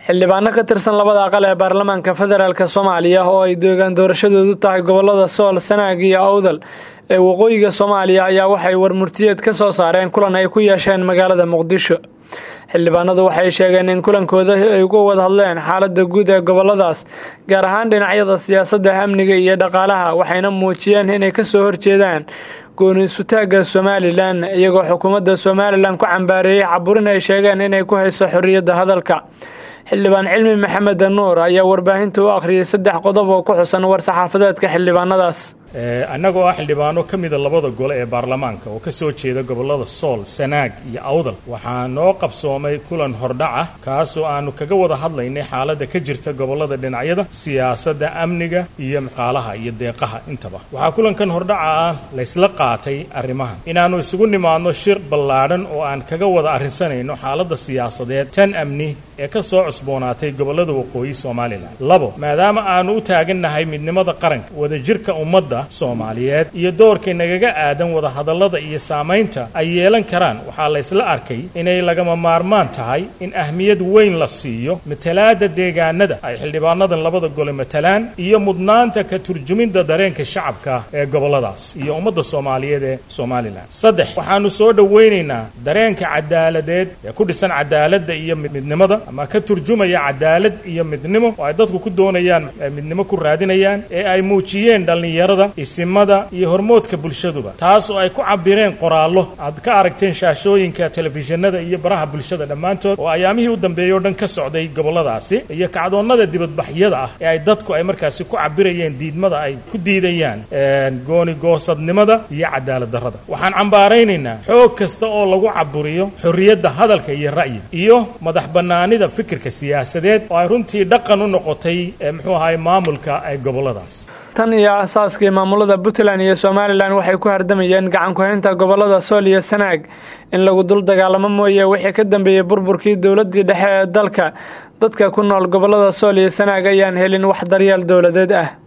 xildhibaano ka tirsan labada aqal ee baarlamaanka federaalk soomaaliya oo ay deegaan doorashadoodu tahay gobolada sool sanaag iyo awdal ee waqooyiga soomaaliya ayaa waxay warmurtiyeed ka soo saareen kulan ay ku yeesheen magaalada muqdisho xildhibaanadu waxay sheegeen in kulankooda ay uga wada hadleen xaalada guud ee goboladaas gaar ahaan dhinacyada siyaasadda amniga iyo dhaqaalaha waxayna muujiyeen inay kasoo horjeedaan gooni isutaagga somalilan iyagoo xukuumadda somalilan ku cambaareeyey caburin ay sheegeen inay ku hayso xorriyadda hadalka xildhibaan cilmi maxamed nuur ayaa warbaahinta u akhriyey saddex qodob oo ku xusan war-saxaafadeedka xildhibaanadaas annagoo ah xildhibaano ka mida labada gole ee baarlamaanka oo ka soo jeeda gobollada sool sanaag iyo awdal waxaa noo qabsoomay kulan hordhac ah kaasoo aannu kaga wada hadlaynay xaaladda ka jirta gobollada dhinacyada siyaasadda amniga iyo maqaalaha iyo deeqaha intaba waxaa kulankan hordhaca ah laysla qaatay arrimahan inaannu isugu nimaadno shir ballaadhan oo aan kaga wada arrinsanayno xaaladda siyaasadeed tan amni ee ka soo cusboonaatay gobollada waqooyi somalilan labo maadaama aannu u taagannahay midnimada qaranka wadajirka ummadda soomaaliyeed iyo doorkay nagaga aadan wadahadallada iyo saamaynta ay yeelan karaan waxaa laysla arkay inay lagama maarmaan tahay in ahmiyad weyn la siiyo matalaadda deegaanada ay xildhibaanadan labada gole matalaan iyo mudnaanta ka turjuminda dareenka shacabka ee gobolladaas iyo ummadda soomaaliyeed ee somalilan saddex waxaannu soo dhowaynaynaa dareenka cadaaladeed ee ku dhisan cadaaladda iyo midnimada ama ka turjumaya cadaalad iyo midnimo oo ay dadku ku doonayaan midnimo ku raadinayaan ee ay muujiyeen dhallinyarada isimada iyo hormoodka bulshaduba taas oo ay ku cabireen qoraallo aad ka aragteen shaashooyinka telefishinada iyo baraha bulshada dhammaantood oo ayaamihii u dambeeyey o dhan ka socday gobolladaasi iyo kacdoonnada dibadbaxyada ah ee ay dadku ay markaasi ku cabirayeen diidmada ay ku diidayaan goonigoosadnimada iyo cadaalad darrada waxaan cambaaraynaynaa xoog kasta oo lagu caburiyo xorriyadda hadalka iyo ra'yiga iyo madax bannaanida fikirka siyaasadeed oo ay runtii dhaqan u noqotay muxuu ahaay maamulka ee gobolladaas tan iyo asaaskii maamulada puntland iyo somalilan waxay ku hardamayeen gacan ku-haynta gobolada sool iyo sanaag in lagu dul dagaalamo mooye wixii ka dambeeyey burburkii dowladii dhexe ee dalka dadka ku nool gobolada sool iyo sanaag ayaan helin wax daryeel dowladeed ah